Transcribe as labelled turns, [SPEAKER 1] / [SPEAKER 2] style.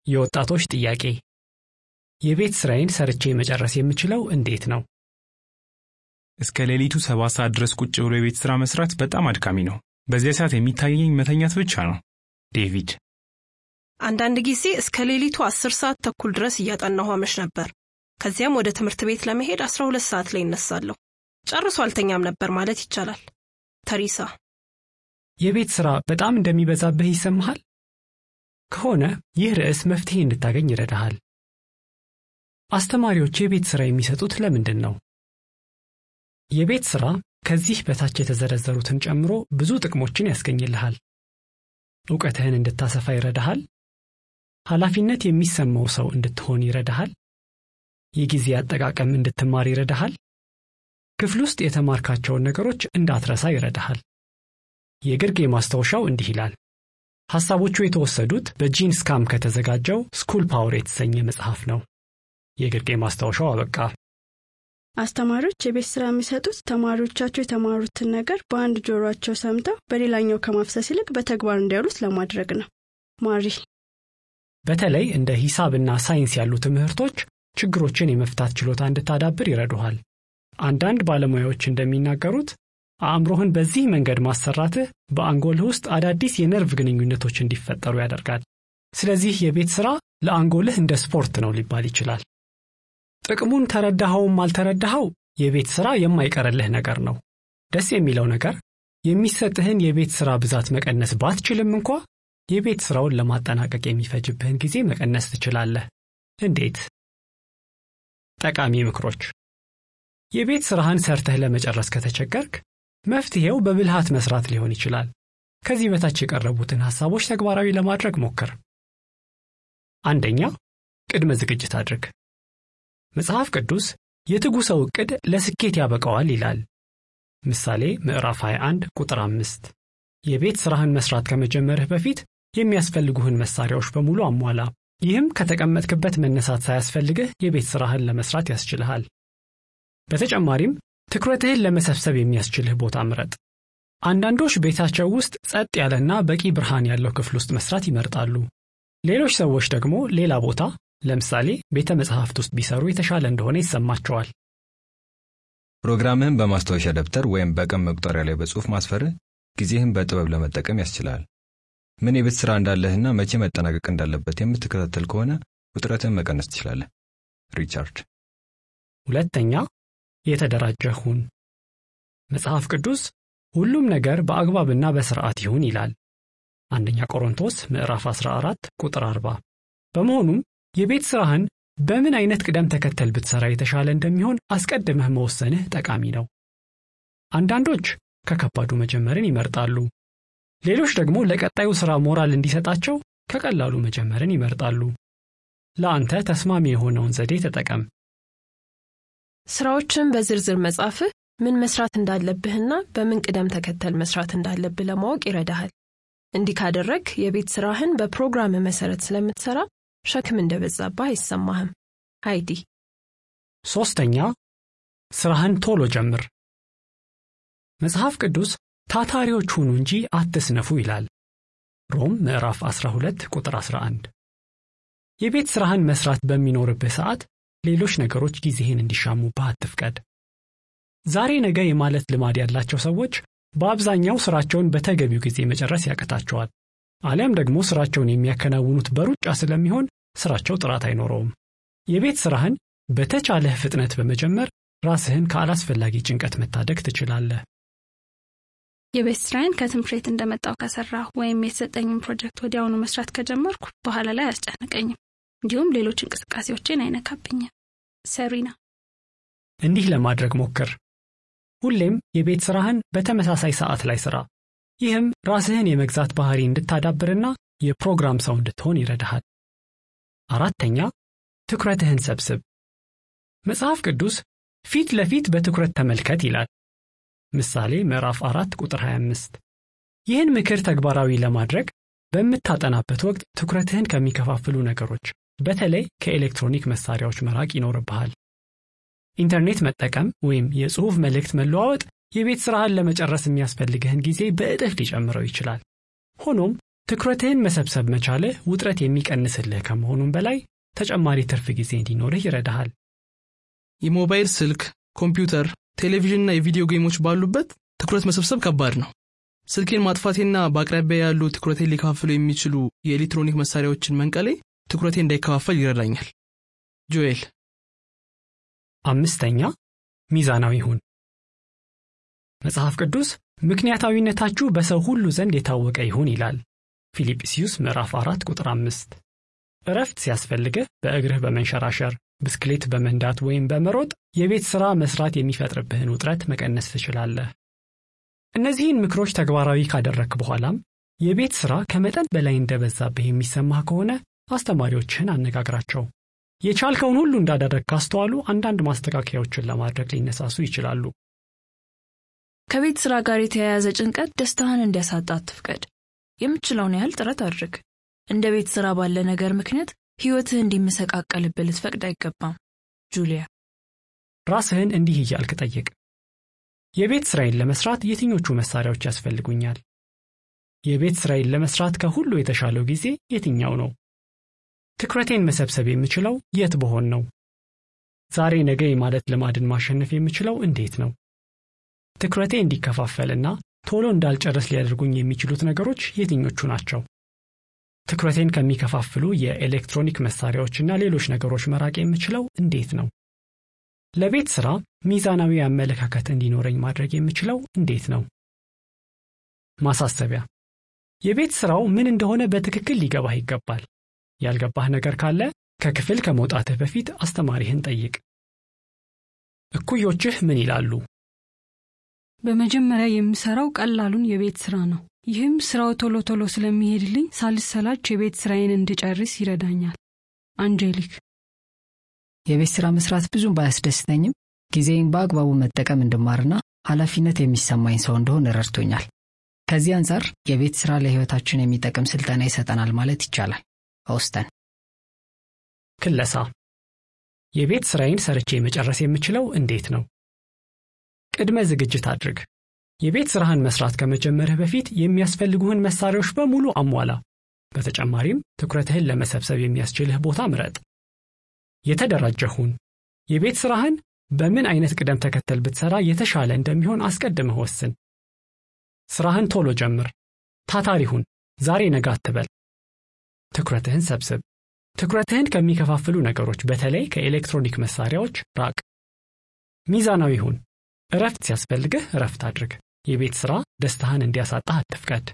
[SPEAKER 1] የወጣቶች ጥያቄ የቤት ስራዬን ሰርቼ መጨረስ የምችለው እንዴት ነው?
[SPEAKER 2] እስከ ሌሊቱ ሰባት ሰዓት ድረስ ቁጭ ብሎ የቤት ሥራ መስራት በጣም አድካሚ ነው። በዚያ ሰዓት የሚታየኝ መተኛት ብቻ ነው። ዴቪድ
[SPEAKER 3] አንዳንድ ጊዜ እስከ ሌሊቱ አስር ሰዓት ተኩል ድረስ እያጠናሁ አመሽ ነበር። ከዚያም ወደ ትምህርት ቤት ለመሄድ አስራ ሁለት ሰዓት ላይ እነሳለሁ። ጨርሶ አልተኛም ነበር ማለት ይቻላል። ተሪሳ
[SPEAKER 1] የቤት ሥራ በጣም እንደሚበዛብህ ይሰማሃል? ከሆነ ይህ ርዕስ መፍትሄ እንድታገኝ ይረዳሃል። አስተማሪዎች የቤት ሥራ የሚሰጡት ለምንድን ነው? የቤት ሥራ ከዚህ በታች የተዘረዘሩትን ጨምሮ ብዙ ጥቅሞችን ያስገኝልሃል። ዕውቀትህን እንድታሰፋ ይረዳሃል። ኃላፊነት የሚሰማው ሰው እንድትሆን ይረዳሃል። የጊዜ አጠቃቀም እንድትማር ይረዳሃል። ክፍል ውስጥ የተማርካቸውን ነገሮች እንዳትረሳ ይረዳሃል። የግርጌ ማስታወሻው እንዲህ ይላል። ሐሳቦቹ የተወሰዱት በጂን ስካም ከተዘጋጀው ስኩል ፓወር የተሰኘ መጽሐፍ ነው። የግርጌ ማስታወሻው አበቃ።
[SPEAKER 4] አስተማሪዎች የቤት ስራ የሚሰጡት ተማሪዎቻቸው የተማሩትን ነገር በአንድ ጆሮአቸው ሰምተው በሌላኛው ከማፍሰስ ይልቅ በተግባር እንዲያውሉት ለማድረግ ነው። ማሪ
[SPEAKER 1] በተለይ እንደ ሂሳብና ሳይንስ ያሉ ትምህርቶች ችግሮችን የመፍታት ችሎታ እንድታዳብር ይረዱሃል። አንዳንድ ባለሙያዎች እንደሚናገሩት አእምሮህን በዚህ መንገድ ማሰራትህ በአንጎልህ ውስጥ አዳዲስ የነርቭ ግንኙነቶች እንዲፈጠሩ ያደርጋል። ስለዚህ የቤት ሥራ ለአንጎልህ እንደ ስፖርት ነው ሊባል ይችላል። ጥቅሙን ተረዳኸውም አልተረዳኸው የቤት ሥራ የማይቀርልህ ነገር ነው። ደስ የሚለው ነገር የሚሰጥህን የቤት ሥራ ብዛት መቀነስ ባትችልም እንኳ የቤት ሥራውን ለማጠናቀቅ የሚፈጅብህን ጊዜ መቀነስ ትችላለህ። እንዴት? ጠቃሚ ምክሮች። የቤት ሥራህን ሰርተህ ለመጨረስ ከተቸገርክ መፍትሔው በብልሃት መስራት ሊሆን ይችላል። ከዚህ በታች የቀረቡትን ሐሳቦች ተግባራዊ ለማድረግ ሞክር። አንደኛ፣ ቅድመ ዝግጅት አድርግ። መጽሐፍ ቅዱስ የትጉ ሰው ዕቅድ ለስኬት ያበቃዋል ይላል። ምሳሌ ምዕራፍ 21 ቁጥር 5። የቤት ሥራህን መሥራት ከመጀመርህ በፊት የሚያስፈልጉህን መሣሪያዎች በሙሉ አሟላ። ይህም ከተቀመጥክበት መነሳት ሳያስፈልግህ የቤት ሥራህን ለመሥራት ያስችልሃል። በተጨማሪም ትኩረትህን ለመሰብሰብ የሚያስችልህ ቦታ ምረጥ። አንዳንዶች ቤታቸው ውስጥ ጸጥ ያለና በቂ ብርሃን ያለው ክፍል ውስጥ መስራት ይመርጣሉ። ሌሎች ሰዎች ደግሞ ሌላ ቦታ ለምሳሌ ቤተ መጻሕፍት ውስጥ ቢሰሩ የተሻለ እንደሆነ ይሰማቸዋል።
[SPEAKER 5] ፕሮግራምህን በማስታወሻ ደብተር ወይም በቀን መቁጠሪያ ላይ በጽሑፍ ማስፈርህ ጊዜህን በጥበብ ለመጠቀም ያስችላል። ምን የቤት ሥራ እንዳለህና መቼ መጠናቀቅ እንዳለበት የምትከታተል ከሆነ ውጥረትህን መቀነስ ትችላለህ። ሪቻርድ
[SPEAKER 1] ሁለተኛ የተደራጀ ሁን። መጽሐፍ ቅዱስ ሁሉም ነገር በአግባብና በሥርዓት ይሁን ይላል። አንደኛ ቆሮንቶስ ምዕራፍ 14 ቁጥር 40። በመሆኑም የቤት ሥራህን በምን አይነት ቅደም ተከተል ብትሠራ የተሻለ እንደሚሆን አስቀድመህ መወሰንህ ጠቃሚ ነው። አንዳንዶች ከከባዱ መጀመርን ይመርጣሉ። ሌሎች ደግሞ ለቀጣዩ ሥራ ሞራል እንዲሰጣቸው ከቀላሉ መጀመርን ይመርጣሉ። ለአንተ ተስማሚ የሆነውን ዘዴ ተጠቀም።
[SPEAKER 3] ስራዎችን በዝርዝር መጻፍህ ምን መስራት እንዳለብህና በምን ቅደም ተከተል መስራት እንዳለብህ ለማወቅ ይረዳሃል። እንዲህ ካደረግ የቤት ሥራህን በፕሮግራም መሠረት ስለምትሠራ ሸክም እንደበዛብህ አይሰማህም። ሃይዲ
[SPEAKER 1] ሦስተኛ ሥራህን ቶሎ ጀምር። መጽሐፍ ቅዱስ ታታሪዎች ሁኑ እንጂ አትስነፉ ይላል። ሮም ምዕራፍ 12 ቁጥር 11። የቤት ሥራህን መሥራት በሚኖርብህ ሰዓት ሌሎች ነገሮች ጊዜህን እንዲሻሙብህ አትፍቀድ። ዛሬ ነገ የማለት ልማድ ያላቸው ሰዎች በአብዛኛው ሥራቸውን በተገቢው ጊዜ መጨረስ ያቅታቸዋል። አሊያም ደግሞ ሥራቸውን የሚያከናውኑት በሩጫ ስለሚሆን ሥራቸው ጥራት አይኖረውም። የቤት ሥራህን በተቻለህ ፍጥነት በመጀመር ራስህን ከአላስፈላጊ ጭንቀት መታደግ ትችላለህ።
[SPEAKER 6] የቤት ስራዬን ከትምህርት ቤት እንደመጣው ከሰራሁ ወይም የተሰጠኝን ፕሮጀክት ወዲያውኑ መስራት ከጀመርኩ በኋላ ላይ አያስጨንቀኝም። እንዲሁም ሌሎች እንቅስቃሴዎችን አይነካብኝም። ሰሪና
[SPEAKER 1] እንዲህ ለማድረግ ሞክር። ሁሌም የቤት ሥራህን በተመሳሳይ ሰዓት ላይ ሥራ። ይህም ራስህን የመግዛት ባህሪ እንድታዳብርና የፕሮግራም ሰው እንድትሆን ይረዳሃል። አራተኛ ትኩረትህን ሰብስብ። መጽሐፍ ቅዱስ ፊት ለፊት በትኩረት ተመልከት ይላል። ምሳሌ ምዕራፍ 4 ቁጥር 25። ይህን ምክር ተግባራዊ ለማድረግ በምታጠናበት ወቅት ትኩረትህን ከሚከፋፍሉ ነገሮች በተለይ ከኤሌክትሮኒክ መሳሪያዎች መራቅ ይኖርብሃል። ኢንተርኔት መጠቀም ወይም የጽሑፍ መልእክት መለዋወጥ የቤት ሥራህን ለመጨረስ የሚያስፈልግህን ጊዜ በእጥፍ ሊጨምረው ይችላል። ሆኖም ትኩረትህን መሰብሰብ መቻልህ ውጥረት የሚቀንስልህ ከመሆኑም በላይ ተጨማሪ ትርፍ ጊዜ እንዲኖርህ ይረዳሃል።
[SPEAKER 7] የሞባይል ስልክ፣ ኮምፒውተር፣ ቴሌቪዥንና የቪዲዮ ጌሞች ባሉበት ትኩረት መሰብሰብ ከባድ ነው። ስልኬን ማጥፋቴና በአቅራቢያ ያሉ ትኩረቴን ሊከፋፍሉ የሚችሉ የኤሌክትሮኒክ መሳሪያዎችን መንቀሌ ትኩረቴ እንዳይከፋፈል ይረዳኛል። ጆኤል።
[SPEAKER 1] አምስተኛ ሚዛናዊ ሁን። መጽሐፍ ቅዱስ ምክንያታዊነታችሁ በሰው ሁሉ ዘንድ የታወቀ ይሁን ይላል። ፊልጵስዩስ ምዕራፍ 4 ቁጥር 5። እረፍት ሲያስፈልግህ በእግርህ በመንሸራሸር ብስክሌት በመንዳት ወይም በመሮጥ የቤት ሥራ መስራት የሚፈጥርብህን ውጥረት መቀነስ ትችላለህ። እነዚህን ምክሮች ተግባራዊ ካደረግክ በኋላም የቤት ሥራ ከመጠን በላይ እንደበዛብህ የሚሰማህ ከሆነ አስተማሪዎችህን አነጋግራቸው። የቻልከውን ሁሉ እንዳደረግ ካስተዋሉ አንዳንድ ማስተካከያዎችን ለማድረግ ሊነሳሱ ይችላሉ።
[SPEAKER 8] ከቤት ሥራ ጋር የተያያዘ ጭንቀት ደስታህን እንዲያሳጣ አትፍቀድ። የምትችለውን ያህል ጥረት አድርግ። እንደ ቤት ሥራ ባለ ነገር ምክንያት ሕይወትህ እንዲመሰቃቀልብህ ልትፈቅድ አይገባም። ጁሊያ።
[SPEAKER 1] ራስህን እንዲህ እያልክ ጠይቅ። የቤት ሥራዬን ለመስራት የትኞቹ መሳሪያዎች ያስፈልጉኛል? የቤት ሥራዬን ለመስራት ከሁሉ የተሻለው ጊዜ የትኛው ነው? ትኩረቴን መሰብሰብ የምችለው የት በሆን ነው? ዛሬ ነገ የማለት ልማድን ማሸነፍ የምችለው እንዴት ነው? ትኩረቴ እንዲከፋፈልና ቶሎ እንዳልጨርስ ሊያደርጉኝ የሚችሉት ነገሮች የትኞቹ ናቸው? ትኩረቴን ከሚከፋፍሉ የኤሌክትሮኒክ መሳሪያዎችና ሌሎች ነገሮች መራቅ የምችለው እንዴት ነው? ለቤት ሥራ ሚዛናዊ አመለካከት እንዲኖረኝ ማድረግ የምችለው እንዴት ነው? ማሳሰቢያ፣ የቤት ሥራው ምን እንደሆነ በትክክል ሊገባህ ይገባል። ያልገባህ ነገር ካለ ከክፍል ከመውጣትህ በፊት አስተማሪህን ጠይቅ። እኩዮችህ ምን ይላሉ?
[SPEAKER 9] በመጀመሪያ የምሰራው ቀላሉን የቤት ሥራ ነው። ይህም ሥራው ቶሎ ቶሎ ስለሚሄድልኝ ሳልሰላች የቤት ሥራዬን እንድጨርስ ይረዳኛል። አንጄሊክ።
[SPEAKER 10] የቤት ሥራ መስራት ብዙም ባያስደስተኝም ጊዜን በአግባቡ መጠቀም እንድማርና ኃላፊነት የሚሰማኝ ሰው እንደሆን ረድቶኛል። ከዚህ አንጻር የቤት ሥራ ለሕይወታችን የሚጠቅም ስልጠና ይሰጠናል ማለት ይቻላል። ኦስተን።
[SPEAKER 1] ክለሳ። የቤት ሥራዬን ሰርቼ መጨረስ የምችለው እንዴት ነው? ቅድመ ዝግጅት አድርግ። የቤት ሥራህን መስራት ከመጀመርህ በፊት የሚያስፈልጉህን መሳሪያዎች በሙሉ አሟላ። በተጨማሪም ትኩረትህን ለመሰብሰብ የሚያስችልህ ቦታ ምረጥ። የተደራጀህ ሁን። የቤት ሥራህን በምን አይነት ቅደም ተከተል ብትሠራ የተሻለ እንደሚሆን አስቀድመህ ወስን። ሥራህን ቶሎ ጀምር። ታታሪ ሁን። ዛሬ ነገ አትበል። ትኩረትህን ሰብስብ። ትኩረትህን ከሚከፋፍሉ ነገሮች በተለይ ከኤሌክትሮኒክ መሳሪያዎች ራቅ። ሚዛናዊ ሁን። እረፍት ሲያስፈልግህ እረፍት አድርግ። የቤት ሥራ ደስታህን እንዲያሳጣህ አትፍቀድ።